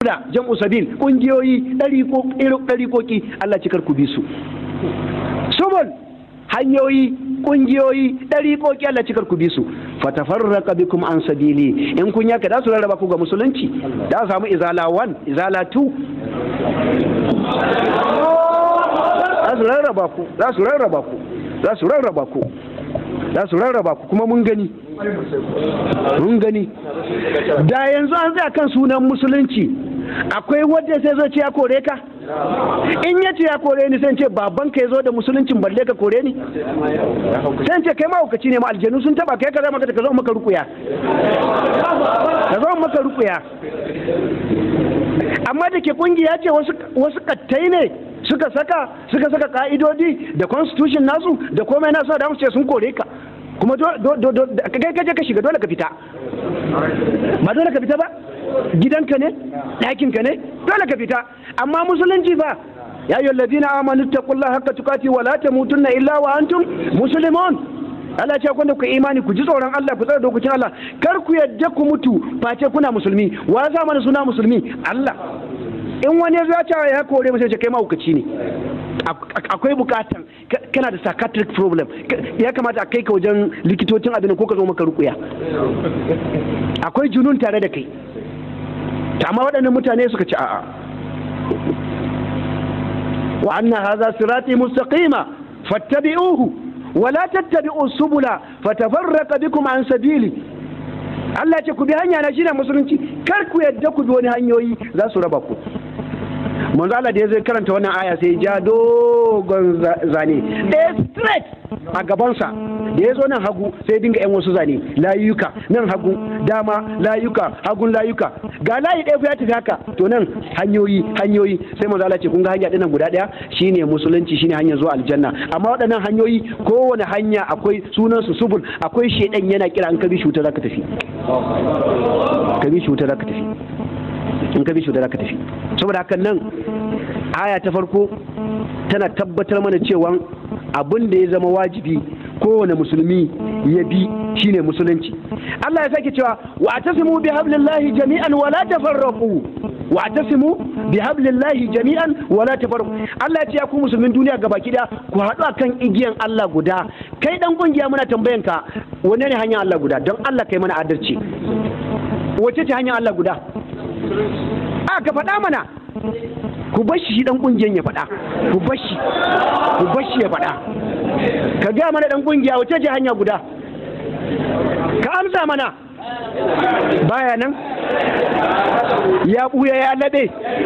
da jam'u sabil kungiyoyi ɗariƙoƙi Allah cikar ku bi su subul hanyoyi kungiyoyi ɗariƙoƙi Allah cikar ku bi su fatafarraqa bikum an sabili in kun yaka da su rarraba ku ga musulunci da samu izala 1 izala 2 za su rarraba ku za su rarraba ku za su rarraba ku za su rarraba ku kuma mun gani mun gani da yanzu an tsaya kan sunan musulunci akwai wadda sai zo ce ya kore ka in ya ce ya kore ni sai ce baban ka ya zo da musuluncin balle ka kore ni sai ce kai mahaukaci ne ma aljanu sun taba kai ka zama ka zo maka rukuya ka zo maka rukuya amma da ke kungiya ce wasu kattai ne suka saka suka saka ka'idodi da constitution nasu da komai nasu da ce sun kore ka kuma kai kaje ka shiga dole ka fita ba dole ka fita ba gidanka ne ɗakinka ne dole ka fita amma musulunci ba ya yi ladina amanu taqullaha haqqa tuqati wa la tamutunna illa wa antum muslimun Allah ce kwanda ku imani ku ji tsoron Allah ku tsara dokokin Allah kar ku yadda ku mutu face kuna musulmi wa za mana suna musulmi Allah in wani ya zace ya kore mu sai ce kai mahaukaci ne akwai bukatan kana da psychiatric problem ya kamata a kai ka wajen likitocin abin ko ka zo maka rukuya akwai junun tare da kai amma waɗannan mutane suka ci a'a wa anna hadha sirati mustaqima fattabi'uhu wa la tattabi'u subula fatafarraqa bikum an sabili Allah ce ku bi hanya na shine musulunci kar ku yadda ku bi wani hanyoyi za su raba ku manzo Allah da ya zai karanta wannan aya sai ja dogon zane ɗaya straight a gabansa da ya zo nan hagu sai dinga yan wasu zane layuka nan hagu dama layuka hagun layuka ga layi ɗaya ya tafi haka to nan hanyoyi hanyoyi sai manzo Allah ce kun ga hanya dinnan guda ɗaya shine musulunci shine hanyar zuwa aljanna amma waɗannan hanyoyi kowane hanya akwai sunan su subul akwai shedan yana kira an kabi shuta zaka tafi kabi shuta zaka tafi in ka bi shi da zaka tafi saboda haka nan aya ta farko tana tabbatar mana cewa abin da ya zama wajibi kowane musulmi ya bi shine musulunci Allah ya sake cewa wa atasimu bi hablillahi jami'an wala tafarraqu wa atasimu bi hablillahi jami'an wala tafarraqu Allah ya ce ya ku musulmin duniya gabaki da ku haɗu akan igiyan Allah guda kai dan kungiya muna tambayan ka wanne ne hanyar Allah guda don Allah kai mana adalci wace ce hanyar Allah guda a ka faɗa mana ku bashi shi dan kungiyan ya faɗa ku bashi ku bashi ya faɗa ka ga mana dan kungiya wace ce hanya guda ka amsa mana baya nan ya buya ya laɓe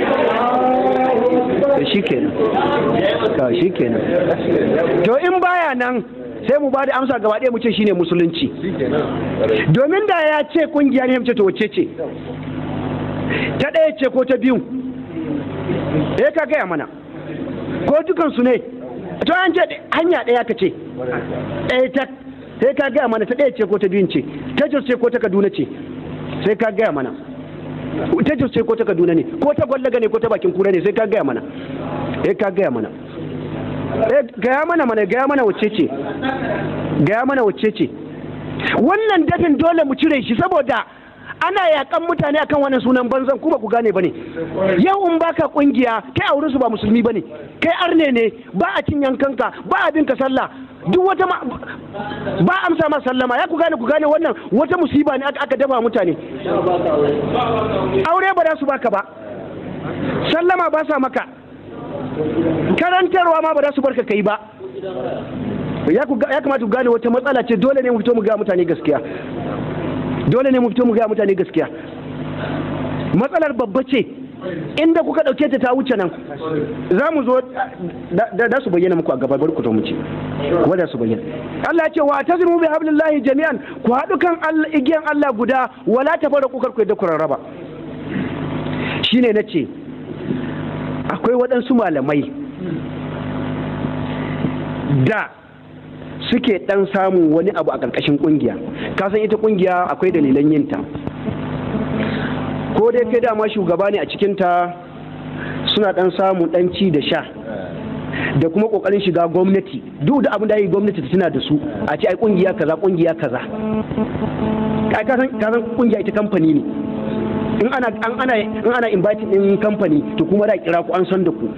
shi kenan shi kenan to in baya nan sai mu ba da amsa gaba ɗaya mu ce shine musulunci domin da ya ce kungiya ne ce to wace ce ta ɗaya ce ko ta biyu eh ka gaya mana ko dukansu ne to an ce hanya ɗaya ka ce ɗaya ta sai ka gaya mana ta ɗaya ce ko ta biyun ce ta jos ce ko ta kaduna ce sai ka gaya mana ta jos ce ko ta kaduna ne ko ta gwallaga ne ko ta bakin kura ne sai ka gaya mana eh ka gaya mana eh gaya mana mana gaya mana wacce ce gaya mana wacce ce wannan dafin dole mu cire shi saboda ana yakan mutane akan wannan sunan banzan ku ba ku gane bane yau in baka kungiya kai aure su ba musulmi bane kai arne ne ba a cin yankanka ba a binka sallah duk wata ba amsa ma sallama ya ku gane ku gane wannan wata musiba ne aka dafa mutane aure ba za su baka ba sallama ba sa maka karantarwa ma ba za su barka kai ba ya kamata ku gane wata matsala ce dole ne mu fito mu ga mutane gaskiya dole ne mu fito mu ga mutane gaskiya matsalar babba ce inda kuka dauke ta ta wuce nan za mu zo da su bayyana muku a gaba bari ku zo mu ce wanda su bayyana Allah ya ce wa tazmu bi hablillahi jami'an ku haɗu kan igiyan Allah guda wala tafarraqu kar ku yadda ku rarraba shine nace akwai waɗansu malamai da suke ɗan samun wani abu a ƙarƙashin ƙungiya kasan ita ƙungiya akwai dalilan yinta ko dai kai dama shugaba ne a cikinta suna ɗan samun ɗan ci da sha da kuma ƙoƙarin shiga gwamnati duk da abin da yi gwamnati ta tuna da su a ce ai ƙungiya kaza ƙungiya kaza kasan ƙungiya ita kamfani ne in ana an ana in ana inviting din company to kuma da kira ku an san da ku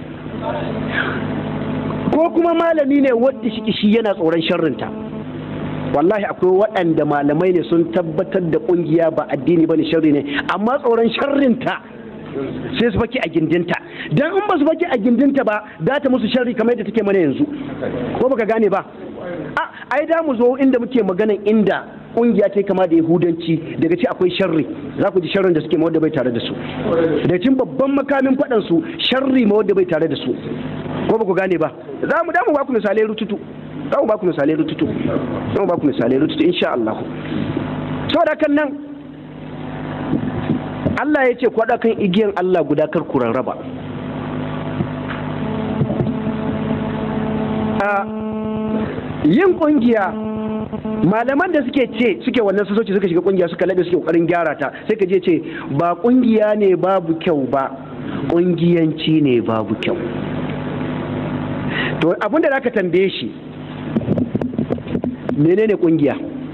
ko kuma malami ne wadda shi shi yana tsoron sharrinta wallahi akwai waɗanda malamai ne sun tabbatar da ƙungiya ba addini ba ne sharri ne amma tsoron sharrinta sai su faki a gindinta dan in ba su faki a gindinta ba za ta musu sharri kamar yadda take mana yanzu ko baka gane ba a ai da mu zo inda muke maganan inda kungiya ta kama da yahudanci daga ci akwai sharri za ku ji sharrin da suke ma wadda bai tare da su da cin babban makamin faɗan su sharri ma wadda bai tare da su ko ba ku gane ba za mu damu ba ku misalai rututu za mu ba ku misalai rututu za mu ba ku misalai rututu insha Allah saboda kan nan Allah ya ce kwaɗa kan igiyan Allah guda kar ku rarraba yin ƙungiya malaman da suke ce suke wannan sasoci suka shiga ƙungiya suka laɓe suke ƙoƙarin gyara ta sai ka je ce ba ƙungiya ne babu kyau ba ƙungiyanci ne babu kyau to abin da zaka tambaye shi menene ƙungiya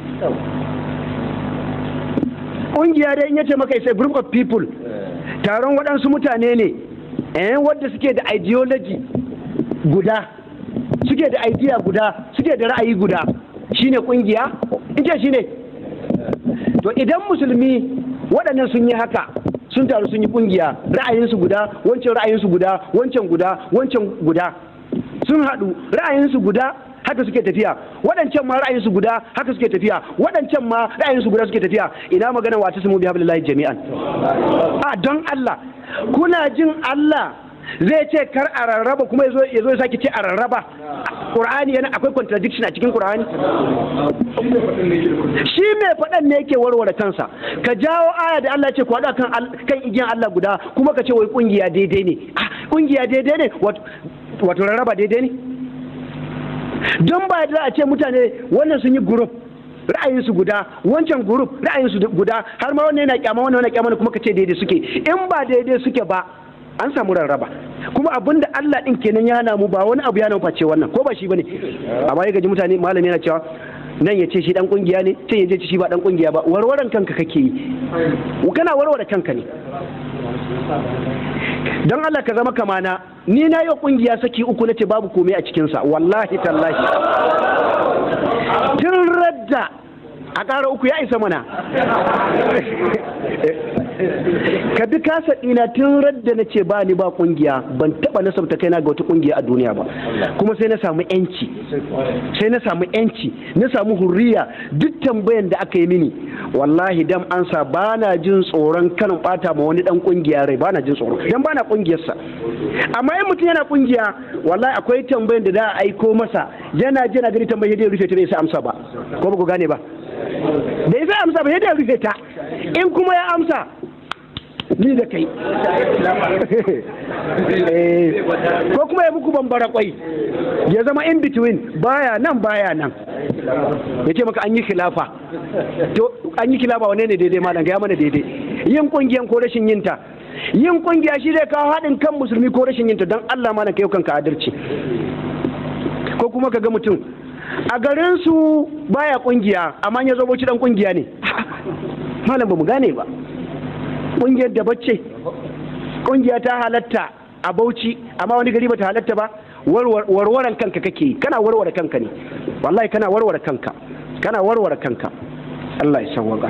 ƙungiya dai in yace maka isa group of people taron waɗansu mutane ne eh wadda suke da ideology guda suke da idea guda suke da ra'ayi guda shine kungiya ita shine to idan musulmi waɗannan sun yi haka sun taru sun yi kungiya ra'ayinsu guda wancan ra'ayinsu guda wancan guda wancan guda sun haɗu ra'ayinsu guda haka suke tafiya waɗancan ma ra'ayinsu guda haka suke tafiya waɗancan ma ra'ayinsu guda suke tafiya ina magana wata su mu bi hablillahi jami'an a don Allah kuna jin Allah zai ce kar a rarraba kuma ya zo ya sake ce a rarraba Qur'ani yana akwai contradiction a cikin Qur'ani shi mai faɗan ne yake warware kansa ka jawo aya da Allah ce ku haɗu kan kan igiyan Allah guda kuma ka ce wai kungiya daidai ne kungiya daidai ne wato rarraba daidai ne don ba da a ce mutane wannan sun yi group ra'ayinsu guda wancan group ra'ayinsu guda har ma wannan yana kyama wannan yana kyama kuma ka ce daidai suke in ba daidai suke ba an samu rarraba kuma abin da Allah din kenan ya hana mu ba wani abu ya nan face wannan ko ba shi bane amma ya gaji mutane malami yana cewa nan ya ce shi dan kungiya ne can ya ce shi ba dan kungiya ba warwaran kanka kake yi kana warware kanka ne don Allah ka zama kamana ni na yi kungiya saki uku na ce babu komai a cikinsa wallahi tallahi tun radda a ƙara uku ya isa mana ka bi kasa ɗina tun radda na ce ba ni ba kungiya ban taɓa nasabta kaina ga wata kungiya a duniya ba kuma sai na samu yanci sai na samu yanci na samu hurriya duk tambayan da aka yi mini wallahi dan ansa ba na jin tsoron kanin bata ma wani dan kungiya rai ba na jin tsoro dan ba na kungiyarsa amma in mutum yana kungiya wallahi akwai tambayan da za a aiko masa yana jina gani tambayar da rufe ta bai sa amsa ba ko ba ku gane ba da ya amsa ba yadda rufe ta in kuma ya amsa ni da kai ko kuma ya muku bambara kwai ya zama in between baya nan baya nan ya ce maka an yi khilafa to an yi khilafa wane ne daidai malam ya mana daidai yin kungiyan ko rashin yinta yin kungiya shi zai kawo haɗin kan musulmi ko rashin yinta don Allah malam kai kanka adalci ko kuma ka ga mutum a garin su baya kungiya amma ya zo bauchi dan kungiya ne malam ba mu gane ba kungiyar da bacce kungiya ta halatta a bauchi amma wani gari ba ta halatta ba warwaran kanka kake kana warware kanka ne wallahi kana warware kanka kana warware kanka Allah ya sawwaka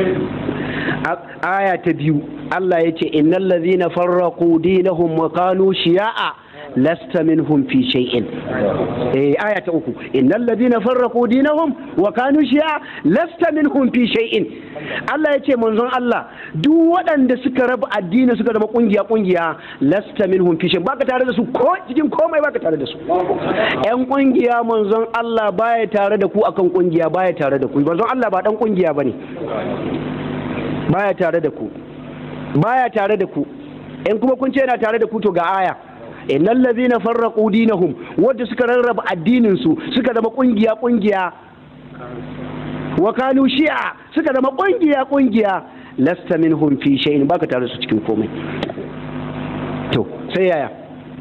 aya ta biyu Allah ya ce innal ladhina farraqu dinahum wa kanu shiya'a lasta minhum fi shay'in eh aya ta uku innal ladina farraqu dinahum wa kanu shi'a lasta minhum fi shay'in Allah ya ce manzon Allah duk waɗanda suka raba addini suka zama kungiya kungiya lasta minhum fi shay'in baka tare da su ko cikin komai baka tare da su yan kungiya manzon Allah baya tare da ku akan kungiya baya tare da ku manzon Allah ba dan kungiya bane baya tare da ku baya tare da ku in kuma kun ce yana tare da ku to ga aya innal ladhina farraqu dinahum wanda suka rarraba addinin su suka zama kungiya kungiya wa kanu shi'a suka zama kungiya kungiya lasta minhum fi shay'in baka tare su cikin komai to sai yaya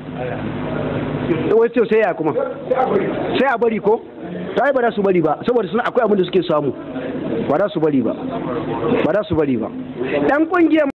wai to sai yaya kuma sai a bari ko sai ba za su bari ba saboda suna akwai abin da suke samu ba za su bari ba ba za su bari ba dan kungiyar